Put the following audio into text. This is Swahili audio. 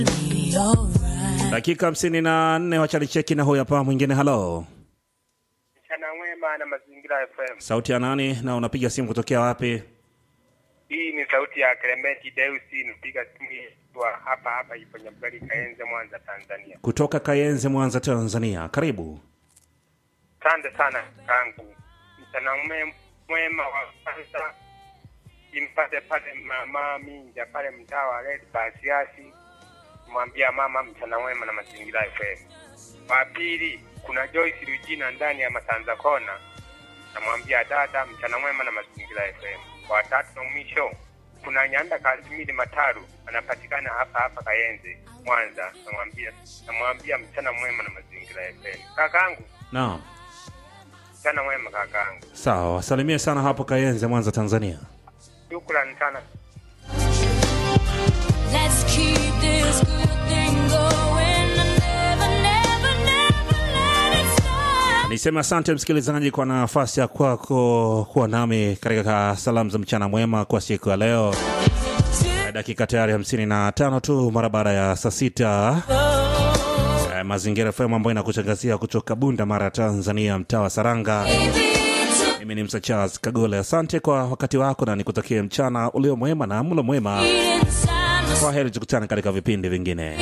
Dakika hamsini na nne wachani cheki na huyu hapa mwingine. Halo, Mchana mwema na Mazingira FM. sauti ya nani na unapiga simu kutokea wapi? Hii ni sauti ya Clement Deusi, napiga simu kwa hapa hapa ipo Nyamgari Kaenze, Mwanza, Tanzania. Kutoka Kayenze, Mwanza, Tanzania. Karibu. Asante sana kangu. Mchana mwe- mwema wa kwanza impate pale mama Minja pale mtaa wa Red Basiasi, mwambia mama mchana mwema na Mazingira FM. Wa pili kuna Joyce Rujina ndani ya Masanza Kona, namwambia dada mchana mwema na Mazingira FM. Wa tatu na mwisho kuna Nyanda Kasimili Mataru anapatikana hapa hapa Kayenze Mwanza, namwambia namwambia mchana mwema na Mazingira FM. Kakangu Naam, mchana mwema kakangu, sawa, wasalimie sana hapo Kayenze, Mwanza, Tanzania. shukrani sana. Let's keep this good thing going and never, never, never let it stop. Niseme asante msikilizaji kwa nafasi ya kwako kuwa nami katika salamu za mchana mwema kwa siku ya leo. Dakika tayari hamsini na tano tu mara baada ya saa sita. Eh, Mazingira FM ambayo inakutangazia kutoka Bunda Mara, Tanzania, mtaa wa Saranga. Mimi ni Msa Charles Kagole. Asante kwa wakati wako na nikutakie mchana ulio mwema na mlo mwema. Inside my Kwa heri, tukutane katika vipindi vingine.